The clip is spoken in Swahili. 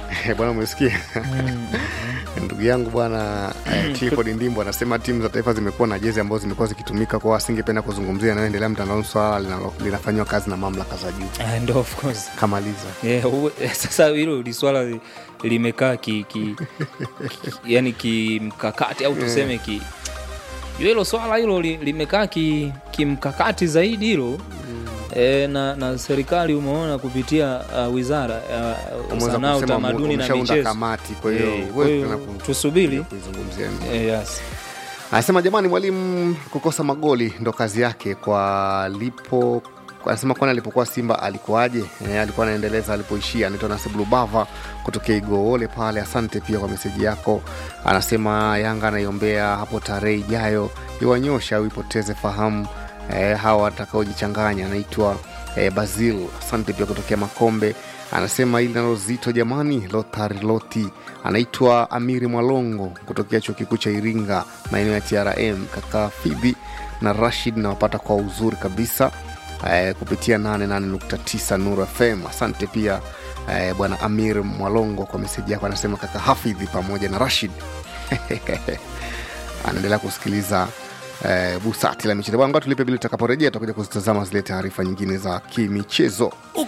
bwana umesikia ndugu yangu bwana eh, clifford ndimbo anasema timu za taifa zimekuwa na jezi ambazo zimekuwa zikitumika kwao asingependa kuzungumzia yanayoendelea mtandaoni swala linalo- linafanyiwa kazi na mamlaka za juu Ah, ndo of course kamaliza yeah, uwe, sasa hilo li swala li- limekaa ki, ki, ki, yani kimkakati au tuseme ki hilo swala hilo li- limekaa ki- kimkakati zaidi hilo e, na, na serikali umeona kupitia uh, wizara ya uh, Umeweza sanaa kusema utamaduni na umeshaunda michezo kamati kwa hiyo Eh, huwezi kwa hiyo tena ku- tusubiri kuizungumzia Eh, yes. anasema jamani mwalimu kukosa magoli ndo kazi yake kwa lipo anasema kwani alipokuwa simba alikuwaje e, alikuwa anaendeleza alipoishia anaitwa nasiblubava kutokea igoole pale asante pia kwa meseji yako anasema yanga anaiombea hapo tarehe ijayo iwanyosha au ipoteze fahamu e, hawa watakaojichanganya anaitwa e, bazil asante pia kutokea makombe anasema ili nalo zito jamani lothar loti anaitwa amiri mwalongo kutokea chuo kikuu cha iringa maeneo ya trm kaka fidhi na rashid nawapata kwa uzuri kabisa eh, kupitia 88.9 nuru fm asante pia eh, bwana amir mwalongo kwa meseji yako anasema kaka hafidhi pamoja na rashid anaendelea kusikiliza eh, busati la michezo bwana tulipe bili tutakaporejea tutakuja kuzitazama zile taarifa nyingine za kimichezo